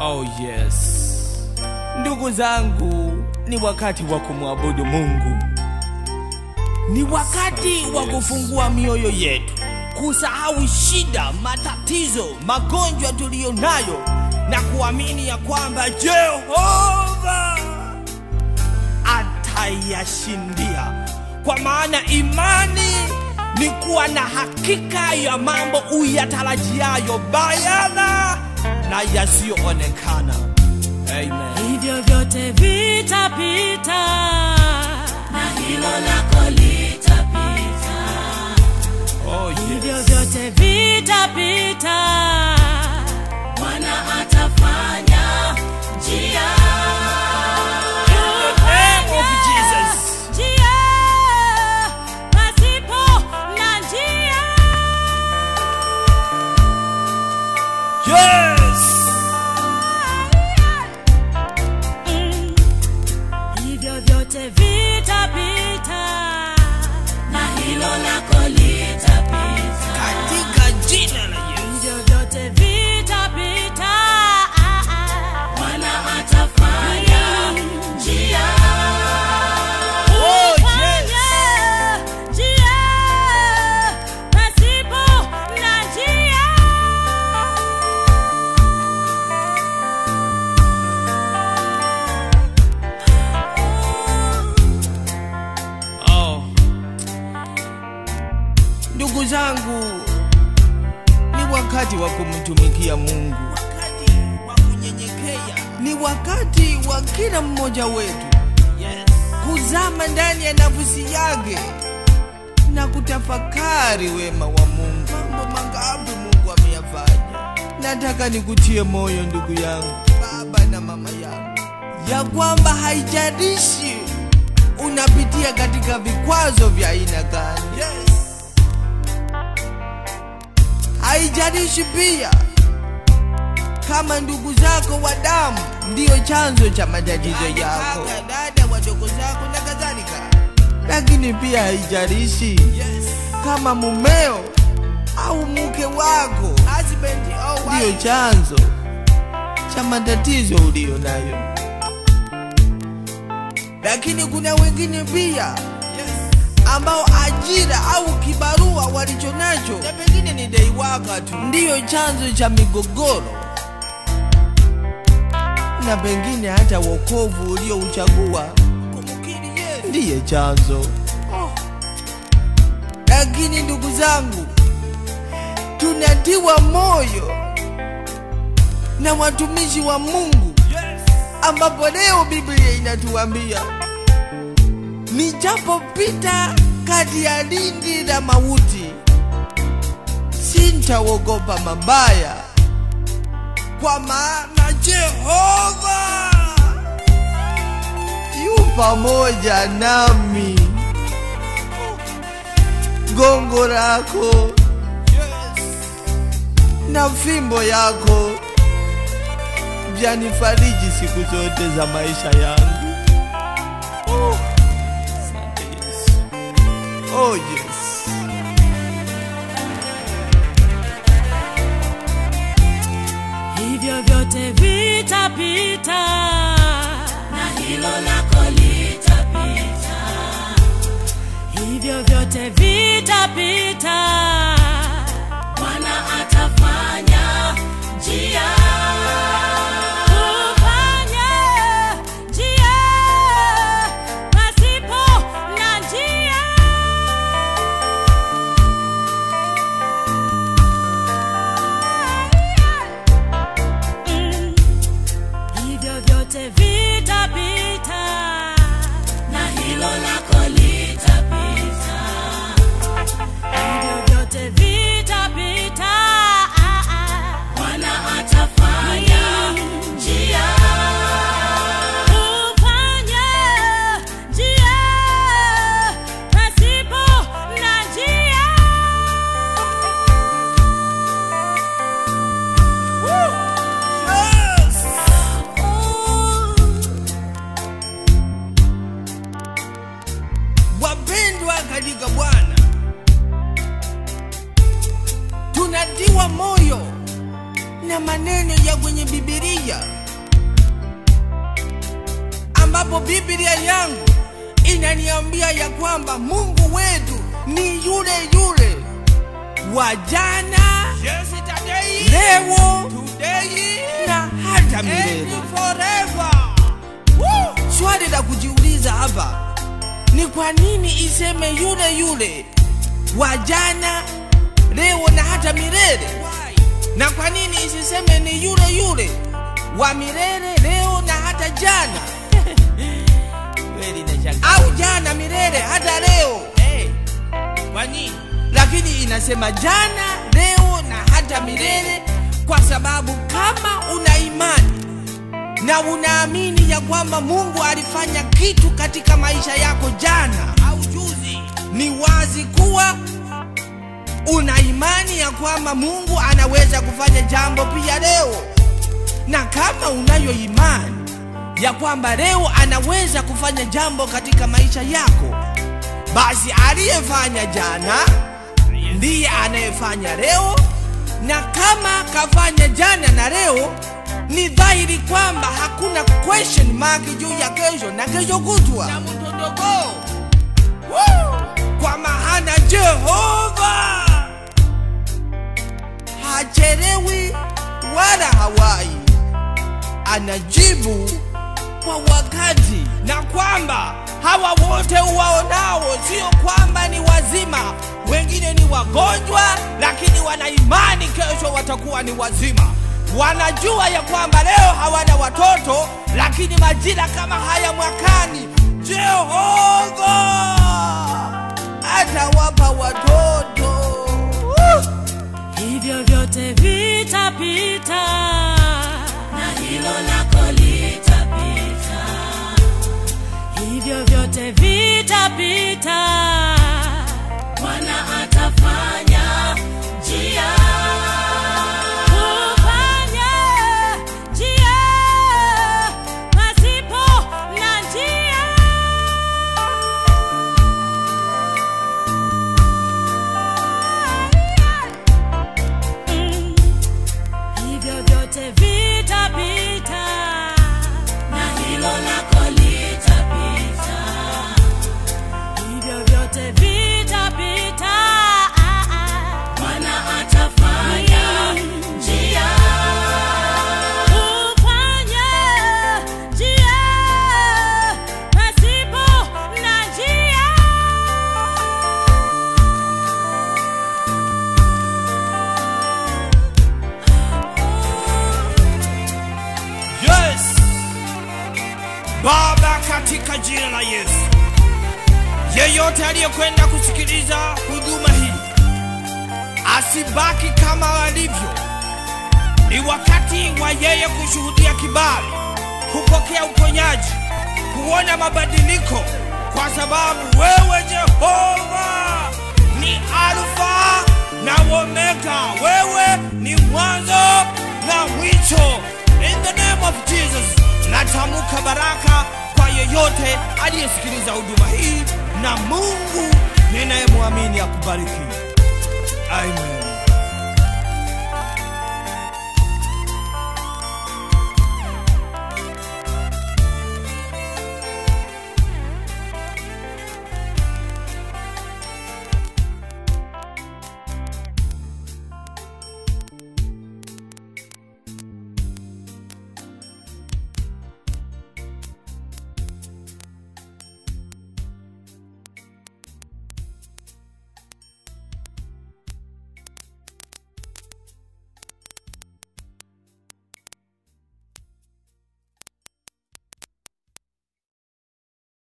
Oh yes. Ndugu zangu, ni wakati wa kumwabudu Mungu. Ni wakati wa kufungua mioyo yetu, kusahau shida, matatizo, magonjwa tuliyo nayo na kuamini ya kwamba Jehova atayashindia, kwa maana imani ni kuwa na hakika ya mambo uyatarajiayo bayana na yasiyoonekana. Amen. hivyo vyote vitapita na hilo lako litapita, Oh, hivyo yes. vyote vitapita Bwana atafanya njia. In the name of Jesus. njia pasipo na njia Yes. Mm. hivyo vyote vitapita na hilo lako litapita, Katika jina la Yesu. hivyo vyote vitapita Bwana atafanya njia. Oh, Fanya yes. njia pasipo na njia Oh. Ndugu zangu, ni wakati wa kumtumikia Mungu, wakati wa kunyenyekea, ni wakati wa kila mmoja wetu yes. kuzama ndani ya nafsi yake na kutafakari wema wa Mungu. Mambo mangapi Mungu ameyafanya. Nataka nikutie moyo ndugu yangu, baba na mama yangu, ya kwamba haijalishi unapitia katika vikwazo vya aina gani. Yes. Haijalishi pia kama ndugu zako wa damu ndiyo chanzo cha matatizo yako, dada, wadogo zako na kadhalika, lakini pia haijalishi yes. kama mumeo au mke wako ndiyo chanzo cha matatizo uliyo nayo lakini kuna wengine pia ambao ajira au kibarua walicho nacho na pengine ni dai waka tu ndiyo chanzo cha migogoro na pengine hata wokovu uliouchagua ndiye chanzo lakini ndugu zangu tunatiwa moyo na watumishi wa mungu ambapo leo biblia inatuambia nijapopita kati ya lindi la mauti sintaogopa mabaya kwa maana jehova yu pamoja nami gongo lako na fimbo yako vyanifariji siku zote za maisha yangu Oh, asante Yesu. Oh, yes. hivyo vyote vitapita na hilo lako litapita, hivyo vyote vitapita Bwana atafanya njia. kufanya njia pasipo na njia Mm. hivyo vyote vitapita na hilo lako litapita, hivyo vyote vitapita Bwana atafanya njia. kufanya njia pasipo na njia Yes. wapendwa katika bwana tunatiwa moyo nina maneno ya kwenye bibilia ambapo biblia yangu inaniambia ya kwamba mungu wetu ni yule yule wa jana Yes, today, leo today, na hata and milele forever. swali la kujiuliza hapa ni kwa nini iseme yule yule wa jana leo na hata milele na kwa nini isiseme ni yule yule wa milele leo na hata jana Kweli nashangaa. au jana milele hata leo Eh, kwa nini? lakini inasema jana leo na hata milele kwa sababu kama una imani na unaamini ya kwamba mungu alifanya kitu katika maisha yako jana Au juzi. ni wazi kuwa una imani ya kwamba mungu anaweza kufanya jambo pia leo na kama unayo imani ya kwamba leo anaweza kufanya jambo katika maisha yako basi aliyefanya jana ndiye anayefanya leo na kama kafanya jana na leo ni dhahiri kwamba hakuna question mark juu ya kesho na kesho kutwa Na mtondogo. kwa maana Jehova hachelewi wala hawai, anajibu kwa wakati, na kwamba hawa wote uwaonao sio kwamba ni wazima, wengine ni wagonjwa, lakini wana imani kesho watakuwa ni wazima. Wanajua ya kwamba leo hawana watoto, lakini majira kama haya mwakani Jehova atawapa watoto. hivyo vyote vitapita na hilo lako litapita hivyo vyote vitapita bwana atafanya njia kufanya njia pasipo na njia Mm. hivyo vyote vitapita na hilo lako litapita hivyo vyote vitapita bwana atafanya njia kufanya njia pasipo na njia Yes. Baba, katika jina la Yesu, yeyote aliyekwenda kusikiliza huduma hii asibaki kama alivyo. Ni wakati wa yeye kushuhudia kibali, kupokea uponyaji, kuona mabadiliko, kwa sababu wewe Jehova ni Alfa na Omega, wewe ni mwanzo na mwisho. In the name of Jesus, natamka baraka kwa yeyote aliyesikiliza huduma hii, na Mungu ninayemwamini akubariki. Amen.